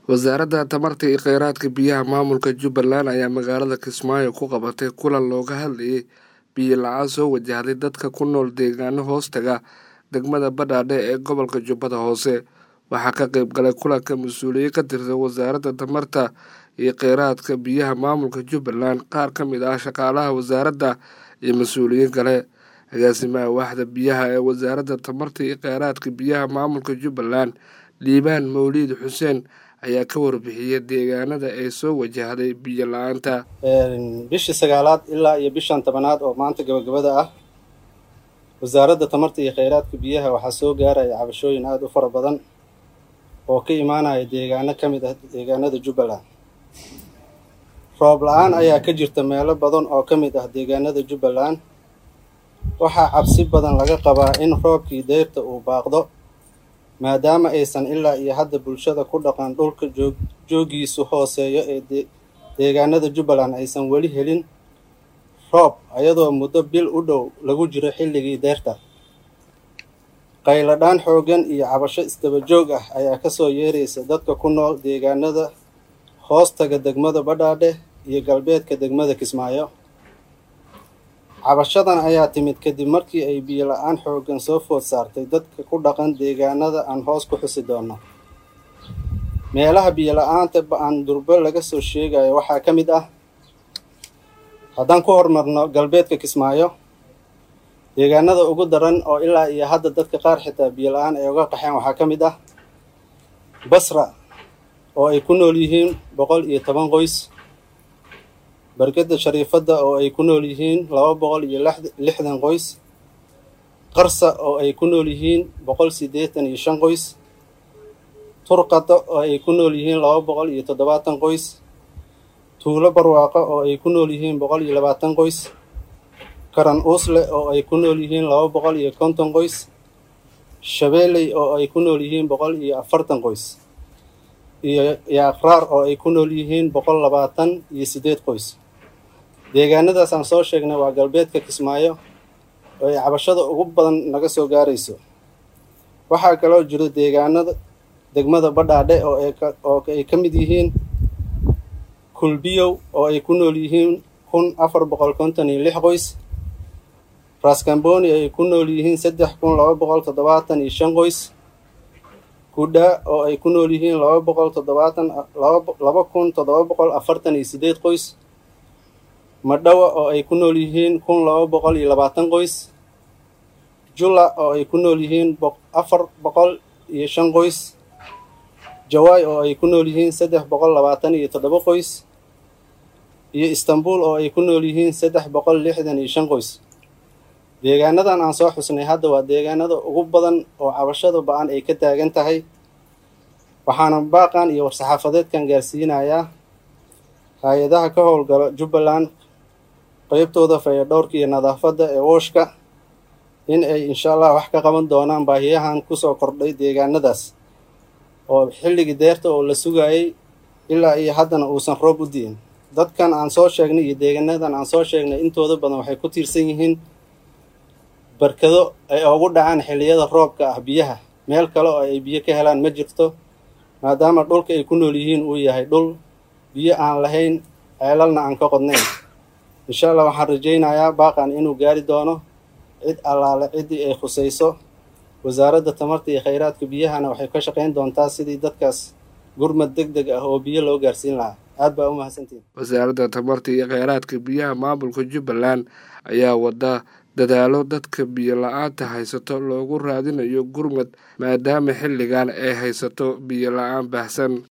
wasaaradda tamarta iyo kheyraadka biyaha maamulka jubbaland ayaa magaalada kismaayo ku qabatay kulan looga hadlayay biyo la-aan soo wajahday dadka ku nool deegaano hoostaga degmada badhaadhe ee gobolka jubbada hoose waxaa ka qeyb galay kulanka mas-uuliye ka tirsan wasaaradda tamarta iyo kheyraadka biyaha maamulka jubbaland qaar ka mid ah shaqaalaha wasaaradda iyo mas-uuliyiin kale agaasimaha waaxda biyaha ee wasaaradda tamarta iyo kheyraadka biyaha maamulka jubbaland liibaan mawliid xuseen ayaa ka warbixiyay deegaanada ay soo wajahday biyo la-aanta bishii sagaalaad ilaa iyo bishan tobanaad oo maanta gabagabada ah wasaaradda tamarta iyo kheyraadka biyaha waxaa soo gaaraya cabashooyin aada u fara badan oo ka imaanaya deegaano ka mid ah deegaanada jubbaland roob la-aan ayaa ka jirta meelo badan oo ka mid ah deegaanada jubbaland waxaa cabsi badan laga qabaa in roobkii deyrta uu baaqdo maadaama aysan ilaa iyo hadda bulshada ku dhaqan dhulka joog joogiisu hooseeyo ee deegaanada jubbaland aysan weli helin roob ayadoo muddo bil u dhow lagu jiro xilligii deyrta qayladhaan xooggan iyo cabasho isdaba joog ah ayaa kasoo yeeraysa dadka ku nool deegaanada hoostaga degmada badhaadhe iyo galbeedka degmada kismaayo cabashadan ayaa timid kadib markii ay biyo la-aan xooggan soo food saartay dadka ku dhaqan deegaanada aan hoos ku xusi doono meelaha biyo la-aanta ba-aan durbo laga soo sheegayo waxaa ka mid ah haddaan ku horumarno galbeedka kismaayo deegaanada ugu daran oo ilaa iyo hadda dadka qaar xitaa biyo la-aan ay uga qaxeen waxaa ka mid ah basra oo ay ku nool yihiin boqol iyo toban qoys barkada shariifadda oo ay ku nool yihiin laba boqol iyo lixdan qoys qarsa oo ay ku nool yihiin boqol siddeetan iyo shan qoys turqada oo ay ku nool yihiin laba boqol iyo toddobaatan qoys tuulo barwaaqo oo ay ku nool yihiin boqol iyo labaatan qoys karan uusle oo ay ku nool yihiin laba boqol iyo konton qoys shabeeley oo ay ku nool yihiin boqol iyo afartan qoys iyo yaaqraar oo ay ku nool yihiin boqol labaatan iyo siddeed qoys deegaanadaas aan soo sheegnay waa galbeedka kismaayo oo ay cabashada ugu badan naga soo gaarayso waxaa kaloo jiro deegaanada degmada badhaadhe oo ay ka mid yihiin kulbiyow oo ay ku nool yihiin kun afar boqol konton iyo lix qoys raskamboni ay ku nool yihiin saddex kun laba boqol toddobaatan iyo shan qoys kudha oo ay ku nool yihiin laba boqol toddobaatan laba kun toddoba boqol afartan iyo siddeed qoys madhawa oo ay ku nool yihiin kun laba boqol iyo labaatan qoys jula oo ay ku nool yihiin afar boqol iyo shan qoys jawaay oo ay ku nool yihiin saddex boqol labaatan iyo toddoba qoys iyo istanbul oo ay ku nool yihiin saddex boqol lixdan iyo shan qoys deegaanadan aan soo xusnay hadda waa deegaanada ugu badan oo cabashada ba-an ay ka taagan tahay waxaana baaqan iyo war-saxaafadeedkan gaarsiinayaa hay-adaha ka howlgala jubbaland qeybtooda fayadhowrka iyo nadaafadda ee wooshka in ay insha allah wax ka qaban doonaan baahiyahan kusoo kordhay deegaanadaas oo xilligii deerta oo la sugayay ilaa iyo haddana uusan roob u di'in dadkan aan soo sheegnay iyo deegaanadan aan soo sheegnay intooda badan waxay ku tiirsan yihiin barkado ay ugu dhacaan xilliyada roobka ah biyaha meel kale oo ay biyo ka helaan ma jirto maadaama dhulka ay ku nool yihiin uu yahay dhul biyo aan lahayn ceelalna aan ka qodnayn insha allah waxaan rajaynayaa baaqan inuu gaari doono cid allaale ciddii ay khusayso wasaaradda tamarta iyo kheyraadka biyahana waxay ka shaqayn doontaa sidii dadkaas gurmad deg deg ah oo biyo loo gaarsiin lahaa aad baa u mahadsantiin wasaaradda tamarta iyo kheyraadka biyaha maamulka jubbaland ayaa wada dadaalo dadka biyo la-aanta haysato loogu raadinayo gurmad maadaama xilligan ay haysato biyo la-aan baahsan